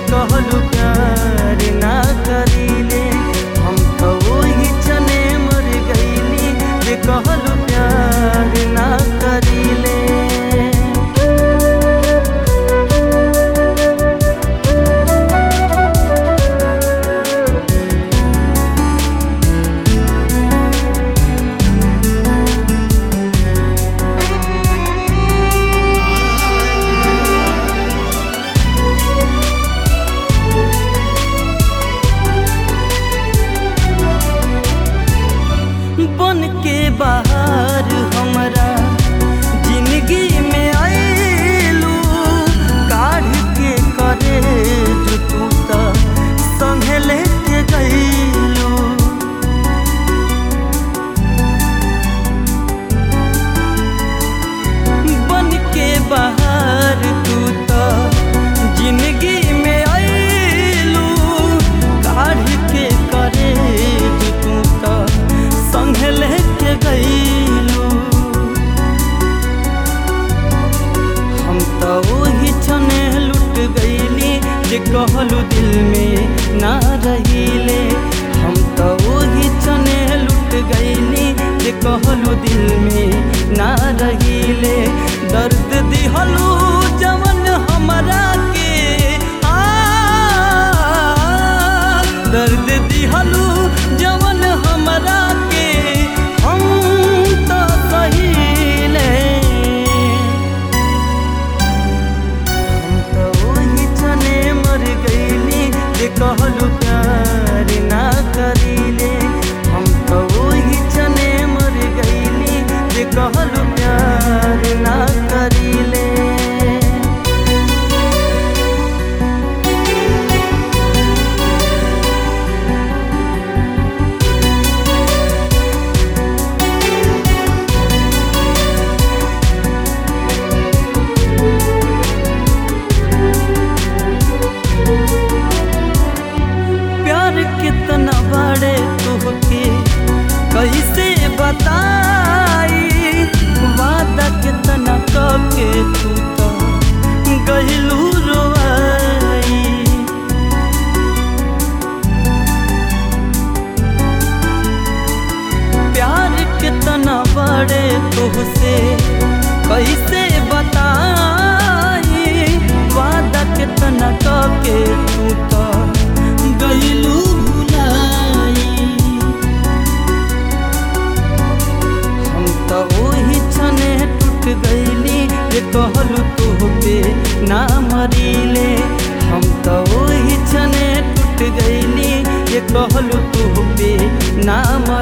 कहलू प्यार ना करीले हम तो वही चने मर गईली जे कहलू प्यार ना करीले बन के बाहर हमरा जिंदगी में आएलू काढ़ के करे जो तू तो संगे लेके गईलू बन के बाहर तू तो जिंदगी में आएलू काढ़ के करे जो तू तो संग लेके गईलू हम तो वही छने लुट गईली जे कहलू दिल में ना रहीले हम तो वही छने लुट गईली जे कहलू दिल में ना रहीले दर्द दिहलू जवन हमरा के आ दर्द दिहलू जवन हमरा के हम तो सहीले हम तो वही चने मर गईली जे कहलू प्यार ना करीले हम तो वही चने मर गईली जे कहलू प्यार ना करीले प्यार कितना बड़े तुहके कैसे बताई वादा कितना कके तू तो गहिलू रोआई प्यार कितना बड़े तुहसे कैसे बताई वादा कितना कके तू तो गईलू भुलाई हम तो वही छने टूट गईली जे कहलू तोहके ना मरीले हम तो वही छने टूट गईली जे कहलू तोहके ना